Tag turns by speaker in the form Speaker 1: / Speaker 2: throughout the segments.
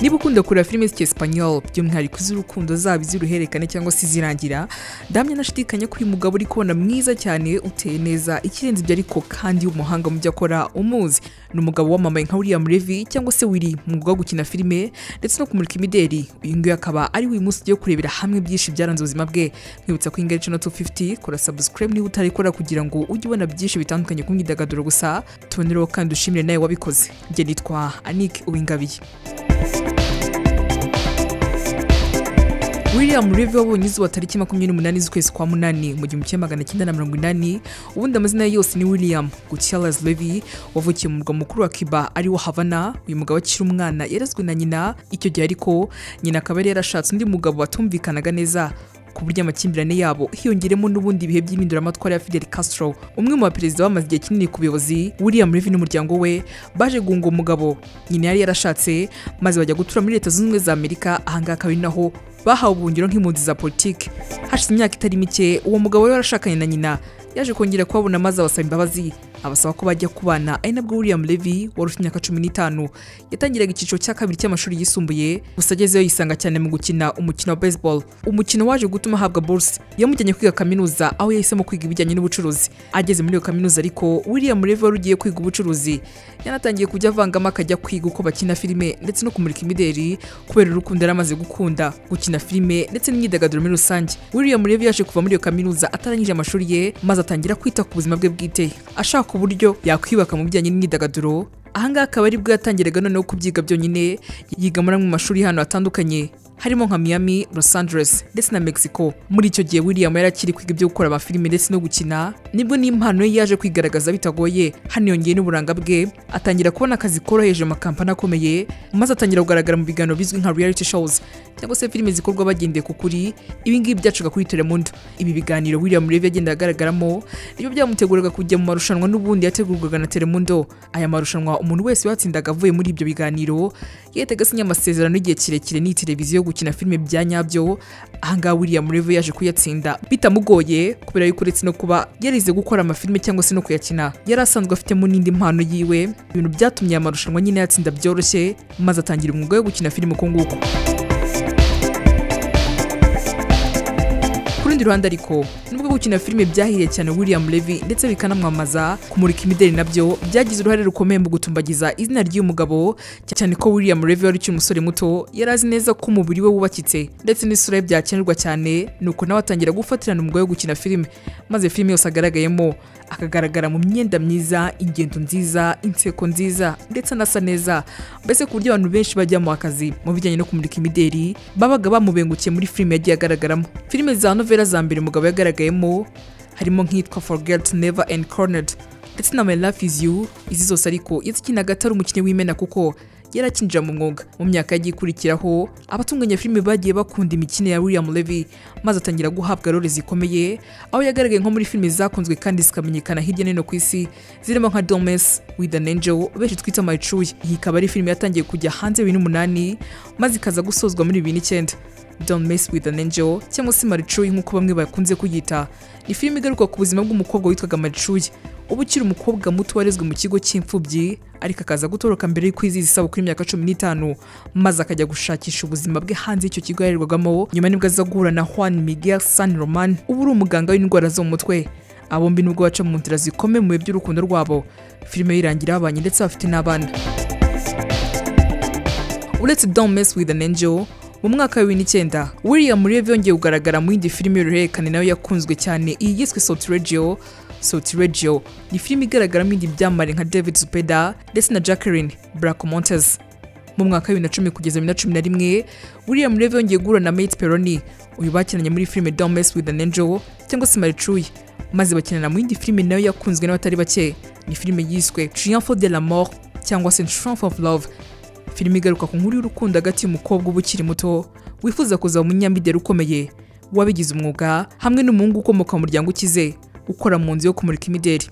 Speaker 1: niba ukunda kureba filime z'icyesipanyol by'umwihariko iz'urukundo zaba iz'uruhererekane cyangwa se izirangira ndamya nashidikanya ko uyu mugabo uri kubona mwiza cyane uteye neza ikirenze ibyo ariko kandi w'umuhanga mu byo akora umuzi ni umugabo wamamaye nka William Levy cyangwa se Willy mu mwuga wo gukina filime ndetse no kumurika imideri uyu nguyu akaba ari uyu munsi tugiye kurebera hamwe byinshi byaranze ubuzima bwe nkwibutsa ko ingari channel 250 kora subscribe niba utarayikora kugira ngo ujye ubona byinshi bitandukanye ku myidagaduro gusa tubonereho kandi ushimire nawe wabikoze njye nitwa Anick Uwingabiye William Levy wabonye izuba tariki makumyabiri n'umunani z'ukwezi kwa munani mu gihumbi kimwe magana cyenda na mirongo inani ubundi amazina ye yose ni William Gutierrez Levy wavukiye mu murwa mukuru wa Cuba ari wo Havana uyu mugabo akiri umwana yarazwe na nyina icyo gihe ariko nyina akaba yari yarashatse undi mugabo batumvikanaga neza ku buryo amakimbirane yabo hiyongeremo n'ubundi bihe by'iminduramatwara ya Fidel Castro umwe mu baperezida bamaze igihe kinini ku buyobozi William Levy n'umuryango we baje guhunga uwo mugabo nyina yari yarashatse maze bajya gutura muri leta zunze ubumwe za Amerika ahangaha akaba ari naho bahawe ubuhungiro nk'impunzi za politiki hashize imyaka itari mike uwo mugabo we warashakanye na nyina yaje kongera kubabona maze abasaba imbabazi abasaba ko bajya kubana ari nabwo William Levy wari ufite imyaka cumi n'itanu yatangiraga icyiciro cya kabiri cy'amashuri yisumbuye gusa agezeyo yisanga cyane mu gukina umukino wa baseball umukino waje gutuma ahabwa buruse yamujyanye kwiga kaminuza aho yahisemo kwiga ibijyanye n'ubucuruzi ageze muri iyo kaminuza ariko William Levy wari ugiye kwiga ubucuruzi yanatangiye kujya avangamo akajya kwiga uko bakina filime ndetse no kumurika imideri kubera urukundo yari amaze gukunda gukina filime ndetse n'imyidagaduro muri rusange William Levy yaje kuva muri iyo kaminuza atarangije amashuri ye maze atangira kwita ku buzima bwe bwite ashaka uburyo yakwiyubaka mu bijyanye n'imyidagaduro ahangaha akaba ari bwo yatangiraga noneho kubyiga byonyine yiga muri amwe mu mashuri y'ahantu hatandukanye harimo nka Miami, Los Angeles ndetse na Mexico muri icyo gihe William yari akiri kwiga ibyo gukora amafilime ndetse no gukina nibwo n'impano ye yaje kwigaragaza bitagoye hano yongeye n'uburanga bwe atangira kubona akazi koroheje mu makampani akomeye maze atangira kugaragara mu biganiro bizwi nka reality shows cyangwa se filime zikorwa bagendeye ku kuri ibi ngibi byacaga kuri Telemundo ibi biganiro William Levy yagendaga agaragaramo nibyo byamuteguraga kujya mu marushanwa n'ubundi yategurwaga na Telemundo aya marushanwa umuntu wese watsindaga avuye muri ibyo biganiro yahitaga asinya amasezerano y'igihe kirekire n'iyi televiziyo gukina filime bya nyabyo ahangaha William Levy yaje kuyatsinda bitamugoye kubera yuko uretse no kuba yarize gukora amafilime cyangwa se no kuyakina yari asanzwe afitemo n'indi mpano yiwe ibintu byatumye aya marushanwa nyine yatsinda byoroshye maze atangira umwuga wo gukina filime uko nguko ku rundi ruhande ariko nubwo gukina filime byahiriye cyane William Levy ndetse bikanamwamaza kumurika imideli nabyo byagize uruhare rukomeye mu gutumbagiza izina ry'uyu mugabo cyane ko William Levy wari ukiri umusore muto yari azi neza ko umubiri we wubakitse ndetse n'isura ye byakenerwa cyane nuko nawe atangira gufatirana umwuga wo gukina filime maze filime yose agaragayemo akagaragara mu myenda myiza ingendo nziza inseko nziza ndetse anasa neza mbese ku buryo abantu benshi bajyamo akazi mu bijyanye no kumurika imideli babaga bamubengukiye muri filime yagiye agaragaramo filime za novela za mbere umugabo yagaragaye harimo nk'iyitwa forget never and cornered ndetse na my life is you izi zose ariko yazikinaga atari umukinnyi w'imena kuko yarakinjira mu mwuga mu myaka yagiye ikurikiraho abatunganya filime bagiye bakunda imikino ya William Levy maze atangira guhabwa role zikomeye aho yagaragaye nko muri filime zakunzwe kandi zikamenyekana hirya no hino ku isi zirimo nka Domes with an Angel benshi twita My True iyi ikaba ari filime yatangiye kujya hanze bibiri n'umunani maze ikaza gusozwa muri bibiri n'icyenda Don't mess with an angel cyangwa se Marichuy nk'uko bamwe bakunze kuyita ni filime igaruka ku buzima bw'umukobwa witwaga Marichuy uba ukiri umukobwa muto warezwe mu kigo cy'imfubyi ariko akaza gutoroka mbere y'uko izizi isabukuru y'imyaka cumi n'itanu maze akajya gushakisha ubuzima bwe hanze y'icyo kigo yarerwagamo nyuma nibwo aza guhura na Juan Miguel San Roman uba uri umuganga w'indwara zo mu mutwe abombi nubwo baca mu nzira zikomeye mu bihe by'urukundo rwabo filime yirangira babanye ndetse bafite n'abana uretse Don't mess with an angel mu mwaka wa bibiri n'icyenda William Levy yongeye kugaragara mu yindi filime y'uruhererekane nayo yakunzwe cyane iyi yiswe Salt Radio Salt Radio ni filime igaragaramo ibindi byamamare nka David Zupeda ndetse na Jacqueline Bracamontes mu mwaka wa bibiri na cumi kugeza bibiri na cumi na rimwe William Levy yongeye guhura na Mate Peroni uyu bakinanye muri filime Don't Mess With An Angel cyangwa se Marichuy maze bakinana mu yindi filime nayo yakunzwe n'abatari bake ni filime yiswe Triomphe de la Mort cyangwa se Triumph of Love filime igaruka ku nkuru y'urukundo hagati y'umukobwa uba ukiri muto wifuza kuzaba umunyamideli ukomeye wabigize umwuga hamwe n'umuhungu ukomoka mu muryango ukize ukora mu nzu yo kumurika imideli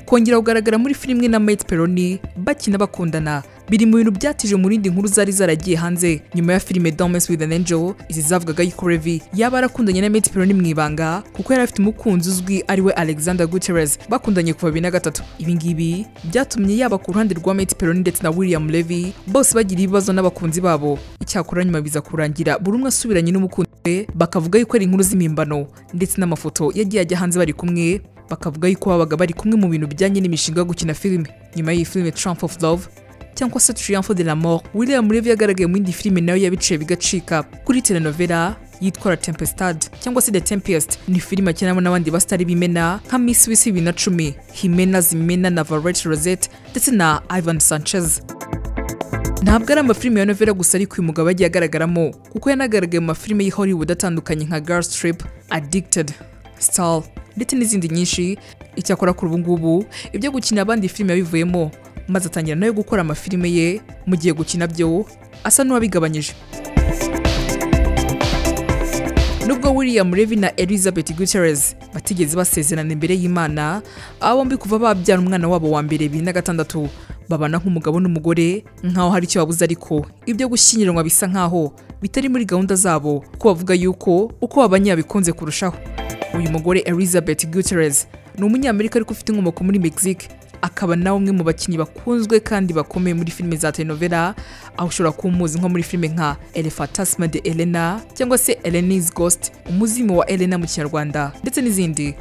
Speaker 1: kongera kugaragara muri filime na Matt Peroni bakina bakundana biri mu bintu byatije mu rindi nkuru zari zaragiye hanze nyuma ya filime Dance with an Angel izi zavugaga yuko Levi yaba arakundanye na Matt Peroni mu ibanga kuko yari afite umukunzi uzwi ariwe Alexander Gutierrez bakundanye kuva bibiri na gatatu ibi ngibi byatumye yaba ku ruhande rwa Matt Peroni ndetse na William Levy bose bagira ibibazo n'abakunzi babo icyakora nyuma biza kurangira buri umwe asubiranye n'umukunzi we bakavuga yuko ari inkuru z'impimbano ndetse n'amafoto yagiye ajya hanze bari kumwe bakavuga yuko babaga bari kumwe mu bintu bijyanye n'imishinga yo gukina filime nyuma y'iyi filime Trump of Love cyangwa se Triumph de la Mort William Levy yagaragaye mu yindi filime nayo yabiciye bigacika kuri telenovela yitwa La Tempestad cyangwa se The Tempest ni filime akinamo n'abandi basitari b'imena nka Miss w'isi bibiri na cumi Himena Zimena na Valette Rosette ndetse na Ivan Sanchez ntabwo ari amafilime ya novela gusa ariko uyu mugabo yagiye agaragaramo kuko yanagaragaye mu mafilime y'i Hollywood atandukanye nka Girls Trip, Addicted, Star ndetse n'izindi nyinshi icyakora kuri ubu ngubu ibyo gukina abandi filime yabivuyemo maze atangira nayo gukora amafilime ye mu gihe gukina byo asa n'uwabigabanyije nubwo william Levy na elizabeth guterres batigeze basezerana imbere y'imana aba bombi kuva babyara umwana wabo wa mbere bibiri na gatandatu babana nk'umugabo n'umugore nk'aho hari icyo babuze ariko ibyo gushyingiranwa bisa nk'aho bitari muri gahunda zabo kuko bavuga yuko uko babanye yabikunze kurushaho uyu mugore elizabeth guterres ni umunyamerika ariko ufite inkomoko muri mexique akaba na umwe mu bakinnyi bakunzwe kandi bakomeye muri filime za telenovela aho ushobora kuba umuzi nko muri filime nka elefantasma de elena cyangwa se elenis ghost umuzimu wa elena mu kinyarwanda ndetse n'izindi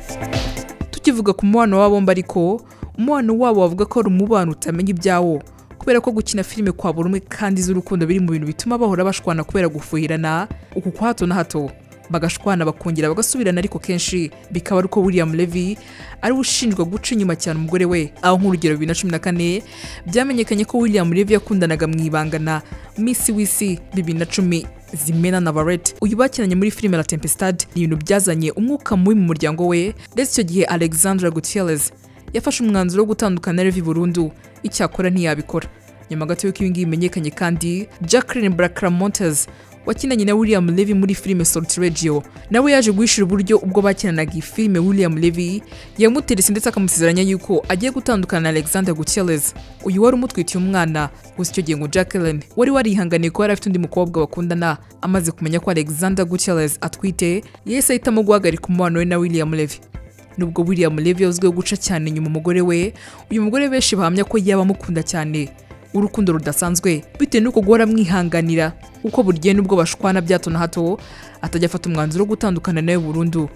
Speaker 1: tukivuga ku mubano wabo bombi ariko umubano wabo bavuga ko ari umubano utamenya ibyawo kubera ko gukina filime kwa buri umwe kandi z'urukundo biri mu bintu bituma bahora bashwana kubera gufuhirana uku kwa hato na hato bagashwana bakongera bagasubirana ariko kenshi bikaba ari uko william Levy ariwe ushinjwa guca inyuma cyane umugore we aho nk'urugero bibiri na cumi na kane byamenyekanye ko william Levy yakundanaga mu ibanga na misi w'isi bibiri na cumi zimena na barete uyu bakinanye muri filime la tempestad ni ibintu byazanye umwuka mubi mu muryango we ndetse icyo gihe alexandra gutierrez yafashe umwanzuro wo gutandukana na Levy burundu icyakora ntiyabikora nyuma gato y'uko ibingibi bimenyekanye kandi jacqueline blacramontes wakinanye na William Levy muri filime Salt Radio nawe yaje guhishira uburyo ubwo bakinanaga iyi filime William Levy yamuterese ndetse akamusezeranya yuko agiye gutandukana na Alexander Gutierrez uyu wari umutwitiye umwana gusa icyo gihe ngo Jacqueline wari warihanganiye ko yari afite undi mukobwa bakundana amaze kumenya ko Alexander Gutierrez atwite yahise ahitamo guhagarika umubano we na William Levy nubwo William Levy yazwiho guca cyane inyuma umugore we uyu mugore benshi bahamya ko yaba amukunda cyane urukundo rudasanzwe bitewe n'uko guhora amwihanganira kuko buri gihe nubwo bashwana bya hato na hato atajya afata umwanzuro wo gutandukana nawe burundu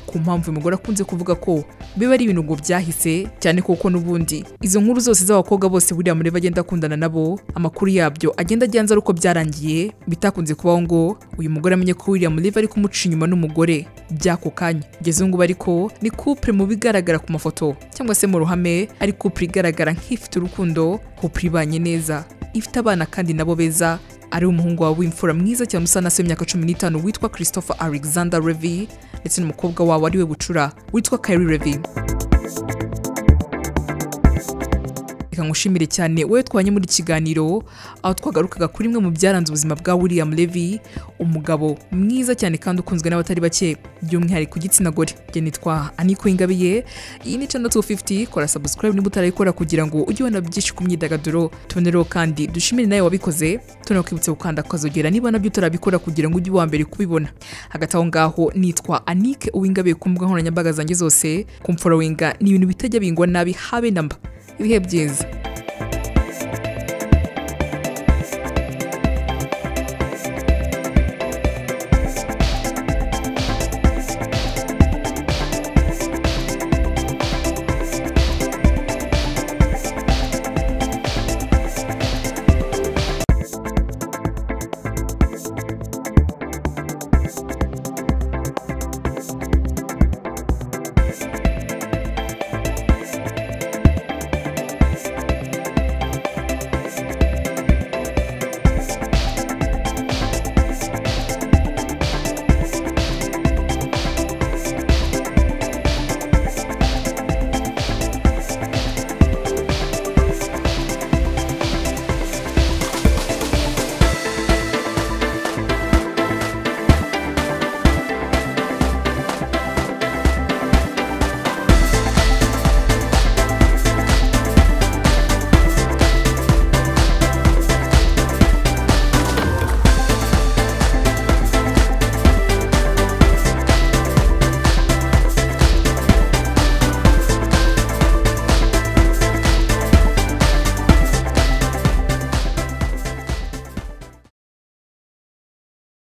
Speaker 1: ku mpamvu uyu mugore akunze kuvuga ko biba ari ibintu ngo byahise cyane kuko n'ubundi izo nkuru zose z'abakobwa bose buriya muri bagenda akundana nabo amakuru yabyo agenda agenda ari uko byarangiye bitakunze kubaho ngo uyu mugore amenye ko William Levy ari kumuca inyuma n'umugore by'ako kanya kugeza ubu ngubu ariko ni couple mu bigaragara ku mafoto cyangwa se mu ruhame ari couple igaragara nk'ifite urukundo couple ibanye neza ifite abana kandi nabo beza ari umuhungu wawe w'imfura mwiza cyane usa na se w'imyaka cumi n'itanu witwa christopher alexander Levy ndetse n'umukobwa wawe ari we bucura witwa Kylie Levy reka ngushimire cyane wowe twanye muri kiganiro aho twagarukaga kuri imwe mu byaranze ubuzima bwa william Levy umugabo mwiza cyane kandi ukunzwe n'abatari bake by'umwihariko igitsina gore njye nitwa aniko ingabiye iyi ni channel 250 kora subscribe niba utarayikora kugira ngo ujye ubona byinshi ku myidagaduro tubonereho kandi dushimire nawe wabikoze tubonereho kwibutsa gukanda ukazogera niba nabyo utarabikora kugira ngo ujye uwa mbere kubibona hagati aho ngaho nitwa anike uwingabiye ku mbuga nkoranyambaga zanjye zose kumforowinga ni ibintu bitajya bingwa nabi habe namba ibihe byiza